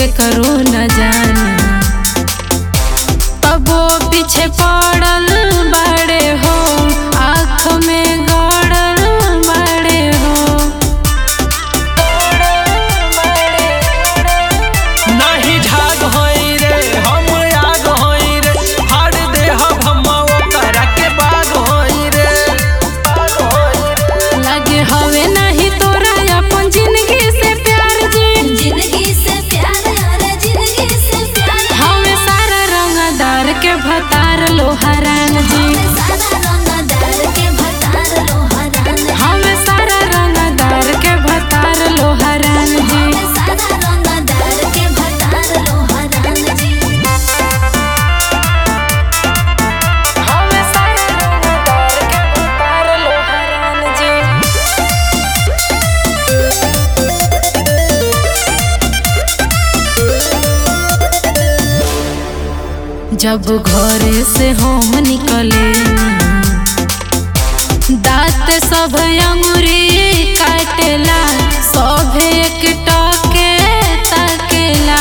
के करो न जाने तबो पीछे पड़ल बड़े हो आँख में गड़ल बड़े हो नाही झाग होई रे हम आग होई रे हार दे हम ओकरा के बाग होई रे बाग होई रे लगे हवे नहीं तोरा अपन जिंदगी से प्यार जी जिंदगी से प्यार यार जिंदगी से प्यार हवे सारा रंगदार के भतार लोहरान जी सादा रंगदार के भतार लोहरान हवे सारा रंगदार के भतार लोहरान जी सादा रंगदार के भतार लोहरान जी हवे सारा रंगदार के भतार लोहरान जी जब घरे से हम निकले दांत सब अंगुरी काटेला सब एक टके ताकेला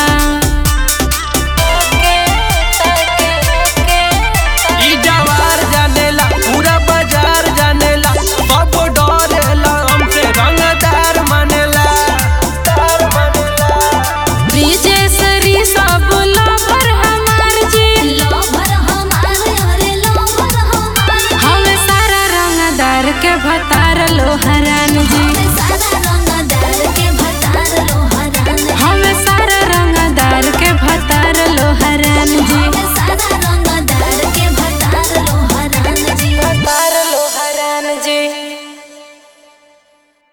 ई जवार जानेला पूरा बाजार जानेला सब डरेला हमसे रंगदार मानेला दार मानेला ब्रिजेश्वरी सब लवर हमार जी लोभर हमार अरे लोभर हमार हमें सारा रंगदार के भतार लोहरान जी सादा